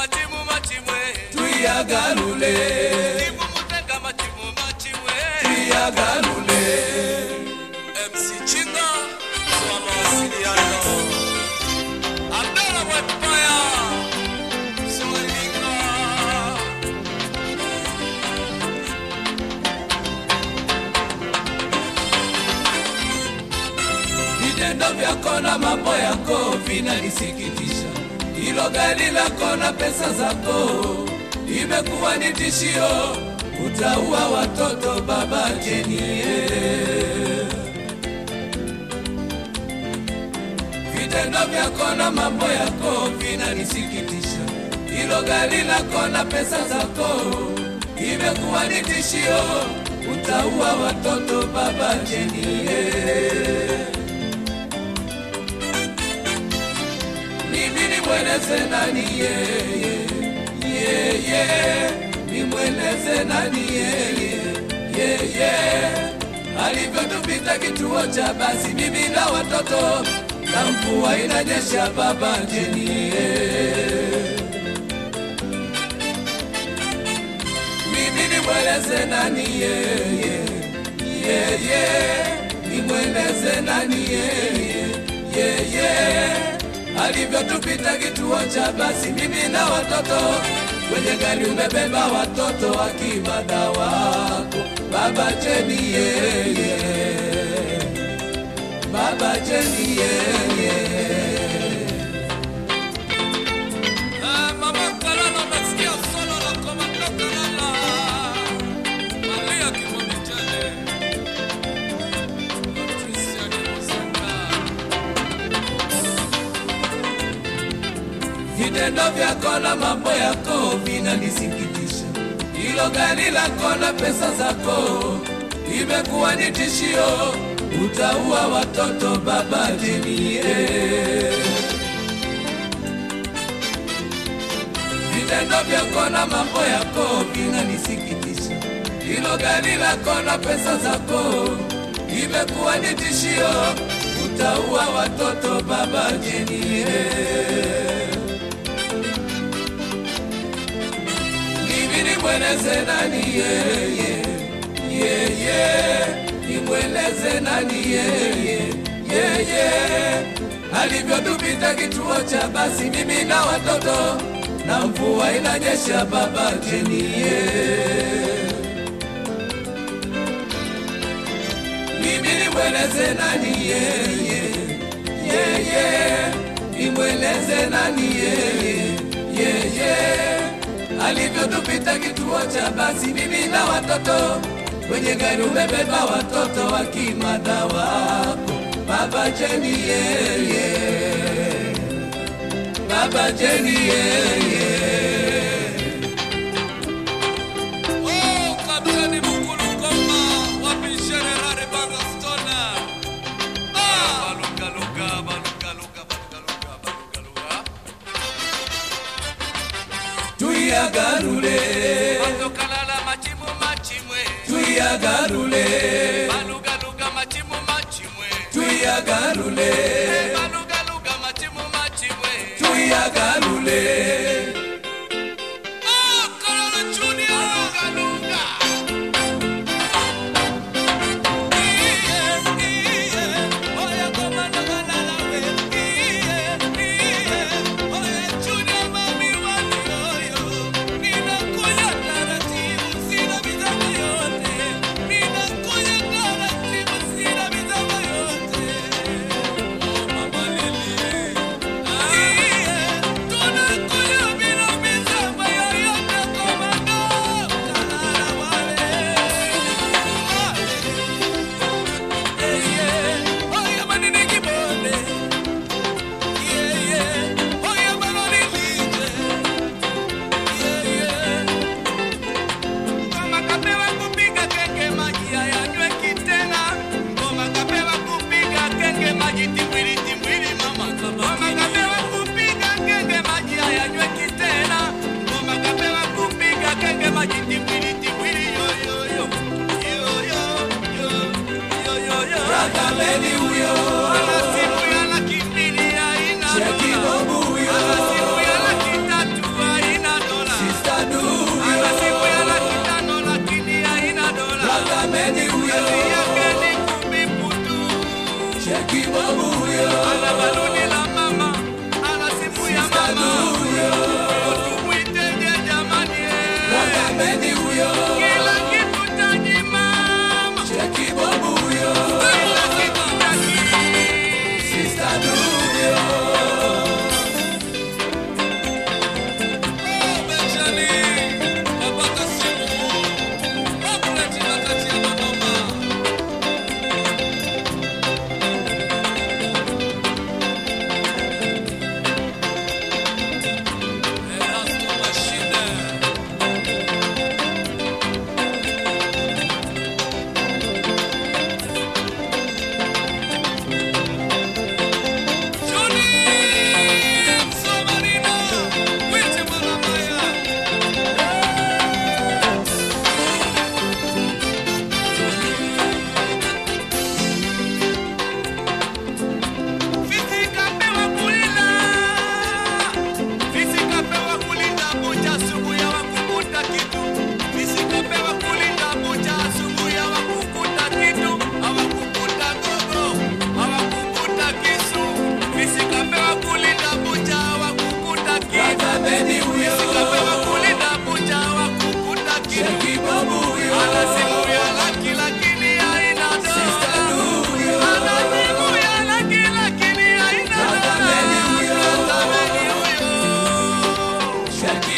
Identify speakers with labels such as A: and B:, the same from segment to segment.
A: machimu machimwe
B: tuyagalule
A: timu mutenga machimu machimwe
B: tuyagalule
A: MC Chinga kwa mawasiliano Abdalla Mwepaya Solinga
B: vitendo vyako na mambo yako vinanisikitisha. Hilo gari lako na pesa zako imekuwa ni tishio, utaua watoto baba Jenie. Vitendo vyako na mambo yako vinanisikitisha. Hilo gari lako na pesa zako imekuwa ni tishio, utaua watoto baba Jenie. mimi nimweleze nani yeye yeye nimweleze nani yeye yeye alivyotupita kituo cha basi mimi na watoto na mvua inanyesha baba jenie mimi nimweleze nani yeye yeye nimweleze nani yeye yeye alivyotupita kituo cha basi mimi na watoto kwenye gari umebeba watoto akimada wako baba jeni yeye baba jeni yeye
A: Ah, Mama Kalala nasikia solo la komando Kalala Malia kimwami chale Patricia ni Musanga
B: vitendo vyako na mambo yako vinanisikitisha. Hilo gari lako na pesa zako imekuwa ni tishio, utaua watoto baba Jenie. Vitendo vyako na mambo yako vinanisikitisha. Hilo gari lako na pesa zako imekuwa ni tishio, utaua watoto baba Jenie. mimi nimweleze nani yeye yeye nimweleze nani yeye yeye alivyotupita kituo cha basi mimi na watoto na mvua inanyesha baba jenie mimi nimweleze nani yeye yeye nimweleze nani yeye yeye alivyotupita kituo cha basi mimi na watoto kwenye gari umebeba watoto wakimada wako baba jeni yeye baba jeni yeye
A: Oh, Kapteni Mukulu Koma, wapi General Bagastona? Ah, baluga luga, baluga luga, baluga luga, baluga luga.
B: tuyagarule
A: Bando kalala machimu machimwe,
B: tuyagarule
A: baluga luga machimu machimwe,
B: tuyagarule
A: baluga luga machimu machimwe.
B: tuyagarule
A: Oh, Kalala Junior, luga luga. Iye, iye, oya komando kalala we. Iye, iye, oya Junior mami wani oyo. Ninakuja taratibu, sina mitambo yote. Ninakuja taratibu, sina mitambo yote. Oh, mama Lily. Iye, tunakuja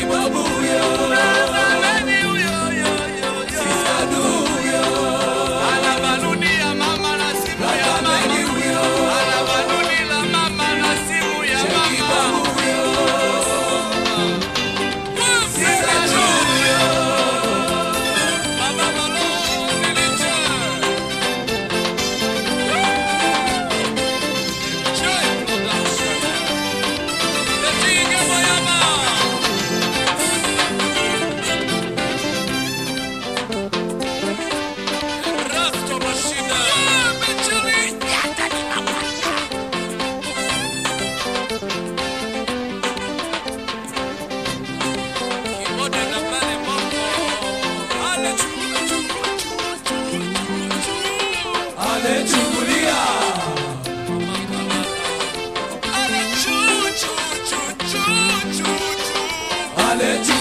B: Kibobu huyo,
A: Nani huyo, yo, yo, yo.
B: Sister Du huyo,
A: Ana baluni ya mama na simu ya
B: Brother Medi
A: mama.
B: huyo,
A: Ana baluni la mama na simu ya mama.
B: Kibobu huyo, Sister Du huyo,
A: Baba Malone niliche. Joy Production. Ejige Boyama. Rasto Rashida. Bichuli. Kibode na pale Bongo. Ale chu, chu, chu, chu, chu, chu.
B: alechungulia,
A: Ale chu, chu, chu, chu, chu, chu.
B: alechu